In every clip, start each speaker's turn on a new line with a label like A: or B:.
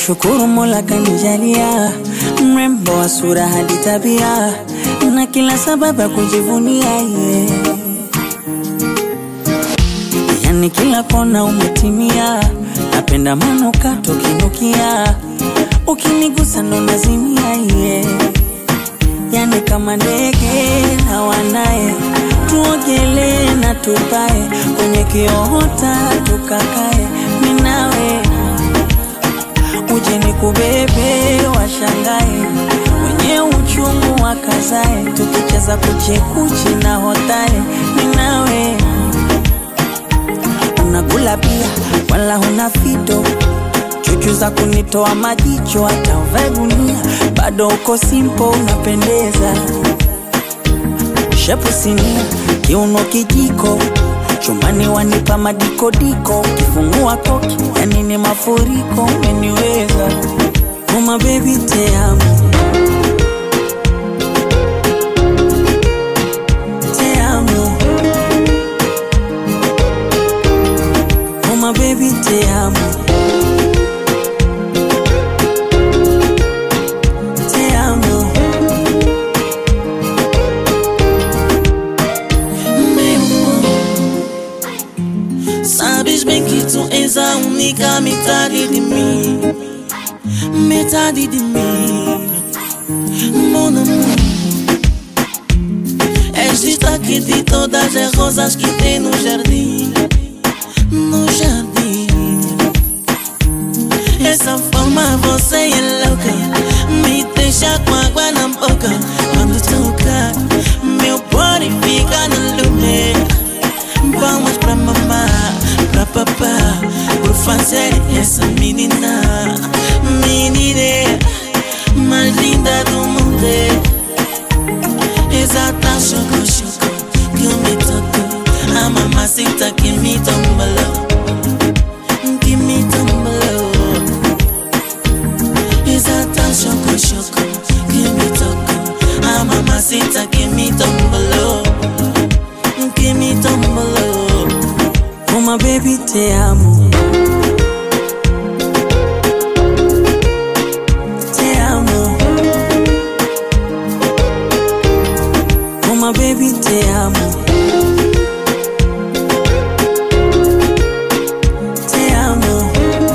A: Nashukuru Mola kanijalia mrembo wa sura hadi tabia na kila sababu ya kujivunia yeah. Yani kila kona umetimia, napenda manukato kinukia, ukinigusa ndo nazimia yeah. Yani kama ndege na wanaye, tuogelee na tupae kwenye kiota tukakae, minawe uje nikubebe, washangae wenye uchungu wakazae, tukicheza kuchekuchi na hotae, minawe unakula pia, wala huna fito chuchu za kunitoa majicho, hata uvae gunia bado uko simpo, unapendeza shepu sinia, kiuno kijiko chumbani wanipa madikodiko, kifungua koki yani ni mafuriko, umeniweza uma baby te amo te amo uma baby te amo te amo
B: Sabes bem que tu és a única metade de mim Metade de mim Mon amor És destaque de todas as rosas que tem no jardim No jardim Essa forma você é louca Me deixa com água na boca Quando toca Meu body fica no lume Vamos pra mamá, pra papá Por fazer essa menina Menina mais linda do mundo Exata choco choco Que me tocou A mamacita que me tombalou Que me tombalou Exata choco choco Que me tocou A mamacita que me tombalou Que me tombalou
A: uma baby te amo te amo uma baby te amo te amo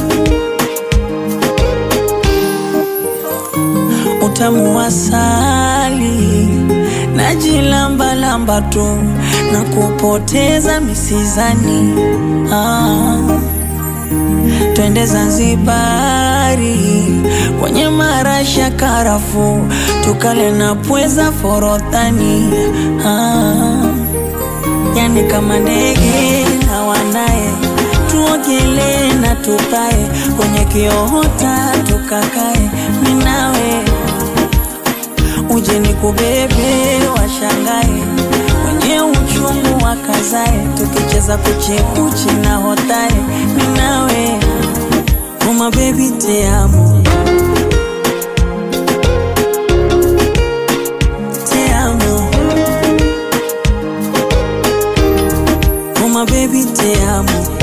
A: utamu wa asali najilambalamba tu na kupoteza misizani ah. Twende Zanzibari kwenye marasha karafu, tukale na pweza forodhani ah. Yani kama ndege na wanaye, tuogelee na tupae kwenye kiota tukakae, minawe uje nikubebe, washangae wenye uchungu wakazae, tukicheza kuchekuchi na hotae, minawe uma baby te amo te amo uma baby te amo